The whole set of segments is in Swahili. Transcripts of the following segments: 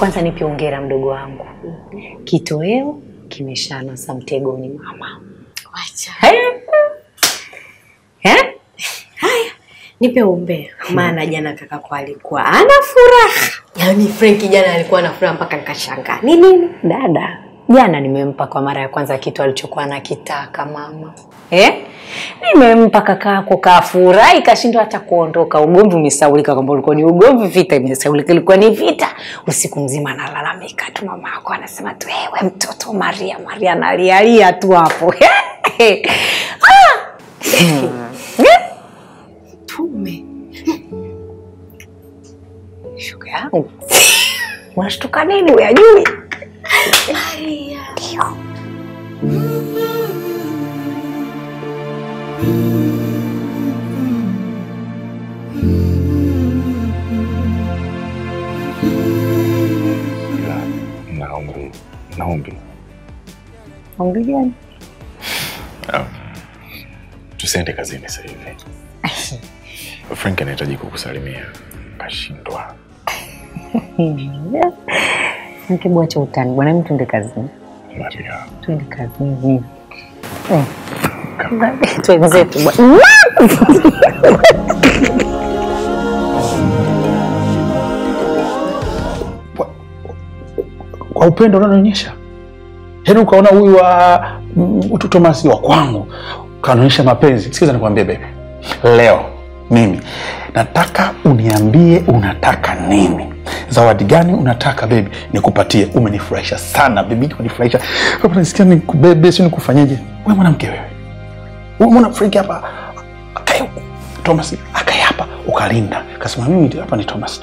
Kwanza nipe hongera mdogo wangu, kitoweo kimeshanasa mtegoni mama. Wacha. Eh? Nipe umbea. Maana jana kaka kwa alikuwa ana furaha. Yaani Frank jana alikuwa na furaha mpaka nikashangaa. Ni nini? Dada, jana nimempa kwa mara ya kwanza kitu alichokuwa anakitaka mama. Eh? Nimempa kakako kafurahi kashindwa hata kuondoka. Ugomvi umesaulika kwamba ulikuwa ni ugomvi, vita imesaulika ilikuwa ni vita. Usiku mzima analalamika tu mama yako anasema tu wewe mtoto Maria, Maria analialia tu hapo. ah! Tume. Shuka yangu. Unashtuka nini uyajui? Maria. Ila naombi, naombi Ombi gani? um, tusiende kazini sasa hivi. Frank anahitaji kukusalimia, kashindwa. Nikibwacha utani bwana, mimi tuende kazini. Maria, Tuende kazini. Eh. Twenzetu bwana. kwa upendo unaonyesha yaani ukaona huyu wa mm, tu Thomas wa kwangu kaonyesha mapenzi. Sikiza nikwambie bebe, leo mimi nataka uniambie unataka nini, zawadi gani unataka bebi nikupatie. Umenifurahisha sana bebi, umenifurahisha Hapa nasikia nikubebe, si nikufanyeje? Wewe mwanamke wewe, wewe mwana Frank hapa akae huku, Thomas akae hapa, ukalinda kasema mimi ndio hapa ni Thomas tu.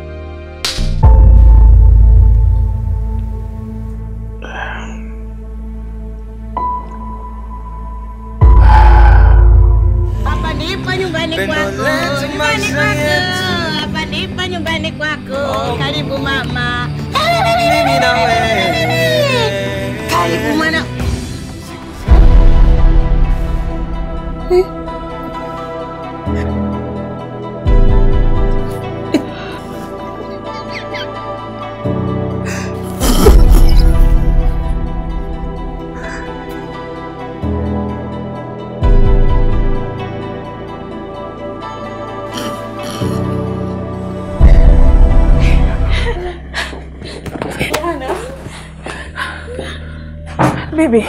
Hapa ndipo nyumbani kwako, nyumbani kwako, hapa ndipo nyumbani kwako. Karibu mama, Mimi na wewe. karibu mwana. Bibi.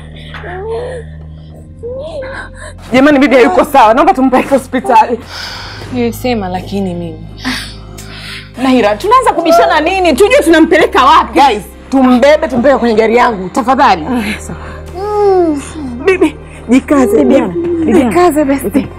Jamani, bibi hayuko sawa, naomba tumpeleke hospitali. Nilisema lakini mimi Naira, tunaanza kubishana nini? Tujue tunampeleka wapi? Guys, tumbebe tumpeleke kwenye gari yangu tafadhali. Bibi, jikaze bwana. Jikaze basi.